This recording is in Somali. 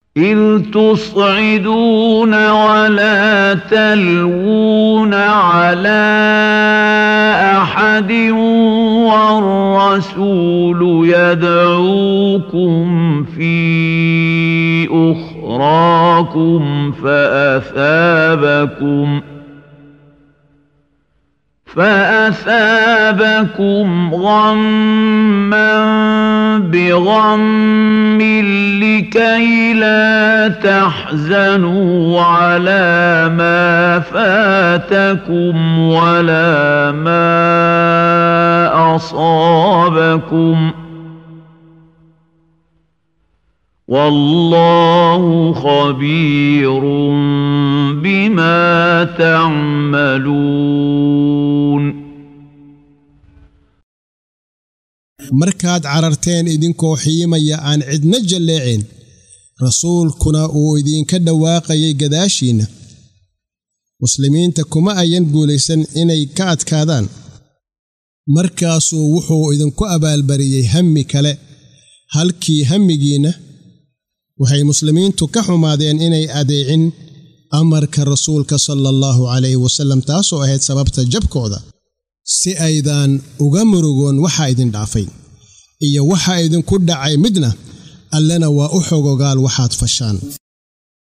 إذ تصعدون ولا تلوون على أحد والرسول يدعوكم في أخراكم فأثابكم فأثابكم غما بغم لكي لا تحزنوا على ما فاتكم ولا ما أصابكم والله خبير بما تعملون markaad cararteen idinkoo xiimaya aan cidna jalleecin rasuulkuna uu idinka dhawaaqayay gadaashiinna muslimiinta kuma ayan guulaysan inay ka adkaadaan markaasuu wuxuu idinku abaalbariyey hammi kale halkii hammigiinna waxay muslimiintu ka xumaadeen inay adeecin amarka rasuulka sala allahu calayhi wasallam taasoo ahayd sababta jabkooda si aydaan uga murugoon waxa idin dhaafay iyo waxa idinku dhacay midna allena waa u xogogaal waxaad fashaan